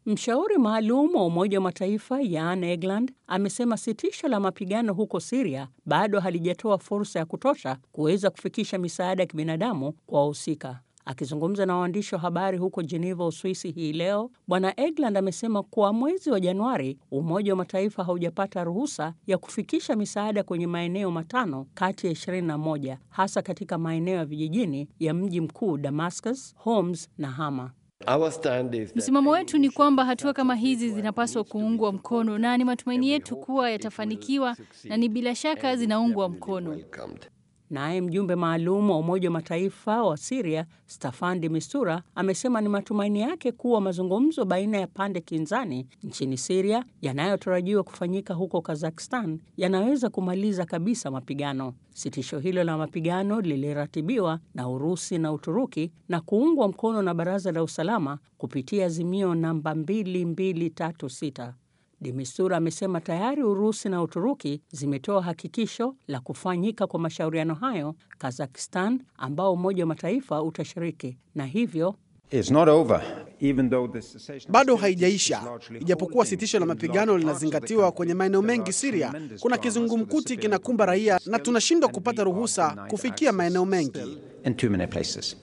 Mshauri maalum wa Umoja wa Mataifa Jan Egeland amesema sitisho la mapigano huko Siria bado halijatoa fursa ya kutosha kuweza kufikisha misaada ya kibinadamu kwa wahusika. Akizungumza na waandishi wa habari huko Geneva, Uswisi hii leo, Bwana Egeland amesema kuwa mwezi wa Januari Umoja wa Mataifa haujapata ruhusa ya kufikisha misaada kwenye maeneo matano kati ya 21 hasa katika maeneo ya vijijini ya mji mkuu Damascus, Homs na Hama. Msimamo wetu ni kwamba hatua kama hizi zinapaswa kuungwa mkono na ni matumaini yetu kuwa yatafanikiwa na ni bila shaka zinaungwa mkono. Naye mjumbe maalum wa Umoja wa Mataifa wa Siria Staffan de Mistura amesema ni matumaini yake kuwa mazungumzo baina ya pande kinzani nchini Siria yanayotarajiwa kufanyika huko Kazakhstan yanaweza kumaliza kabisa mapigano. Sitisho hilo la mapigano liliratibiwa na Urusi na Uturuki na kuungwa mkono na Baraza la Usalama kupitia azimio namba 2236. Demistura amesema tayari Urusi na Uturuki zimetoa hakikisho la kufanyika kwa mashauriano hayo Kazakhstan, ambao Umoja wa Mataifa utashiriki na hivyo bado haijaisha. Ijapokuwa sitisho la mapigano linazingatiwa kwenye maeneo mengi Siria, kuna kizungumkuti kinakumba raia na tunashindwa kupata ruhusa kufikia maeneo mengi.